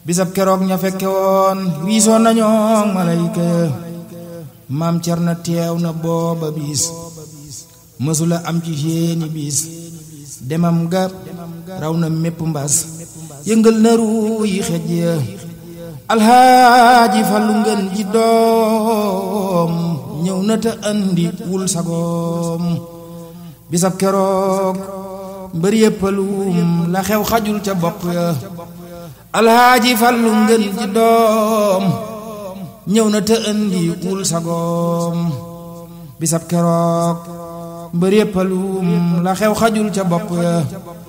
bisab keroog ña fekke woon riisoon nañoo malayka ya maam cer na teew na booba biis mësula am ci seeni biis demam ga raw na mépp mbas yëngal na ruu yi xej ya alxaaji fallu ngeen ji doom ñëw na te andi wul sagoom bisab keroog mbër yëppalum la xew xajul ca bopp ya alxaaji fallu ngeen ji doom ñëw na te andi wul sagoom bisab keroog mbër yëppalum la xew xajul ca bopp ya